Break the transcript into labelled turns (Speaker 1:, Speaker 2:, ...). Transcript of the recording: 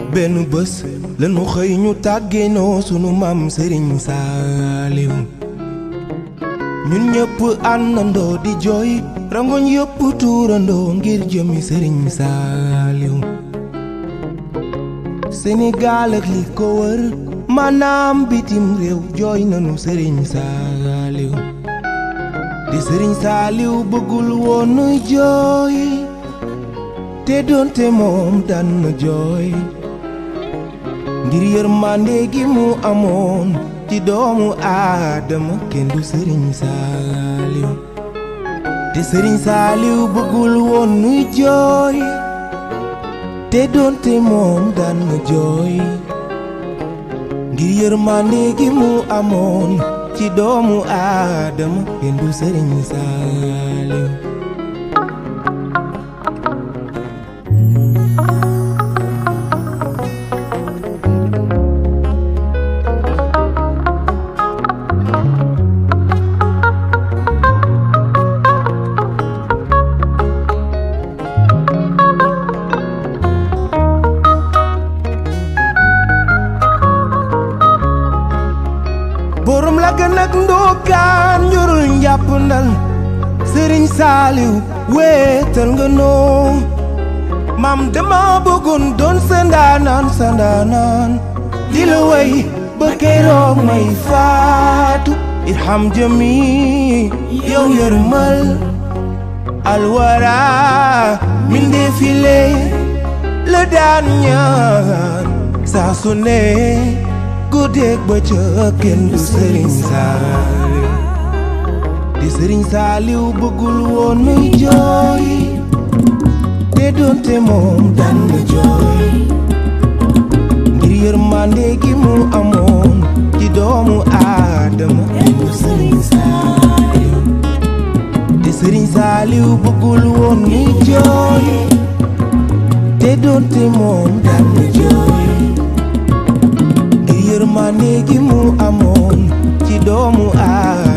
Speaker 1: benn bés lan mu xëy ñu tàggeenoo sunu maam sëriñ saaliw ñun ñëpp àndandoo di jooy rangoñ yëpp tuurandoo ngir jëmi sëriñ saaliw Sénégal ak li ko wër maanaam bitim réew jooy nanu sëriñ saaliw di sëriñ saaliw bëggul woon jooy te doonte moom daan na jooy ngir yërmande gi mu amoon ci doomu aadama kenn du sëriñ saaliw te sëriñ saaliw bëggul woon nuy jooy te doonte moom daan na jooy ngir yërmande gi mu amoon ci doomu aadama kenn du sëriñ saaliw borom la gën ak ndookaan njurul njàpp ndal sëriñ saaliw wéetal nga noo maam dama bëggoon doon sa ndaanaan sa ndaanaan di la way ba keroog may faatu irham jëmi yow yërmal alwara mindee file la daan ñaan saa su ne guddeeg bëccëg kenn du sëriñ saaliw di sëriñ saaliw bëggul woon muy jooy te doonte moom daan na jooy ngir yërmande gi mu amoon ci doomu aadama kenn du sëriñ saaliw te sëriñ saaliw bëggul woon muy jooy te doonte moom daan na jooy yërmande gi mu amoon ci doomu aadama